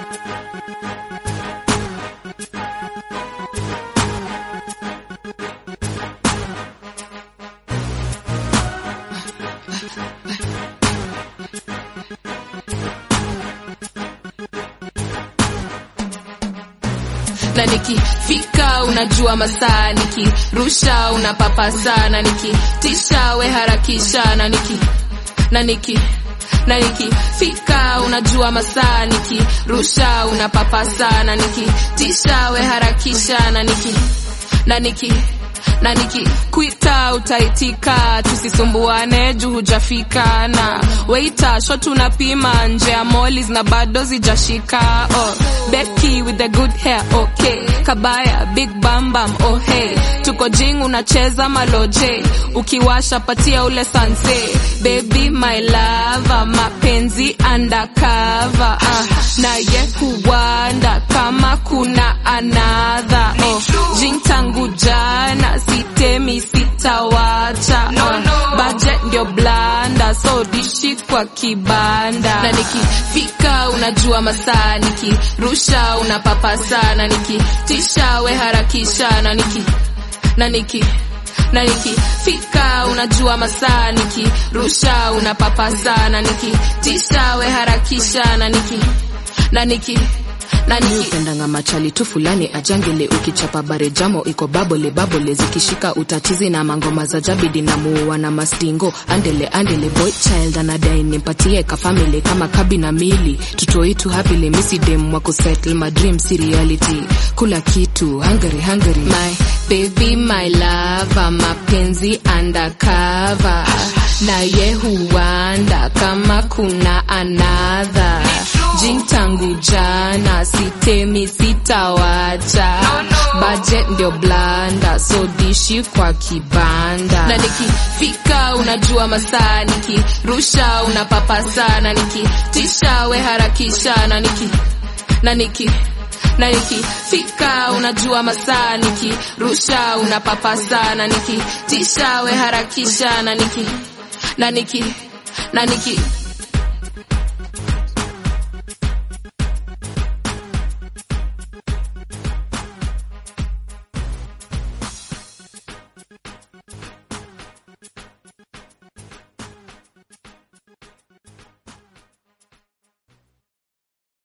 na nikifika unajua masaa nikirusha unapapa sana nikitisha we harakisha na niki na niki na nikifika unajua masaa nikirusha unapapa sana nikitisha we harakisha na niki na niki na nikikwita utaitika, tusisumbuane juu hujafika. Na waita shot unapima nje ya molis na bado zijashika. Oh, Becky with the good hair okay, Kabaya big bam bam oh hey, tuko jing unacheza maloje, ukiwasha patia ule sanse, baby my lover, mapenzi undercover uh, na ye huwanda kama kuna another oh, jing tangu jana sitemi sitawacha No, uh, no. budget ndio blanda so dishi kwa kibanda na nikifika unajua masaa nikirusha unapapa sana nikitisha we harakisha na niki na niki na nikifika unajua masaa nikirusha unapapa sana nikitisha we harakisha na niki na niki na mi niki upendanga machali tu fulani ajangele ukichapa bare jamo iko babole babole zikishika utatizi na mangoma za jabidi na muua na mastingo andele andele boy child anadai nimpatie kafamili kama kabi na mili tutoitu hapili misidem wa kusettle my dream si reality kula kitu hungary hungary my baby my lover mapenzi undercover na ye huwanda kama kuna another jing tangu jana sitemi sitawacha budget ndio blanda so dishi kwa kibanda na nikifika unajua masaa nikirusha unapapa sana nikitisha we harakisha na niki na niki na nikifika unajua masaa nikirusha unapapa sana nikitisha we harakisha na niki na niki na niki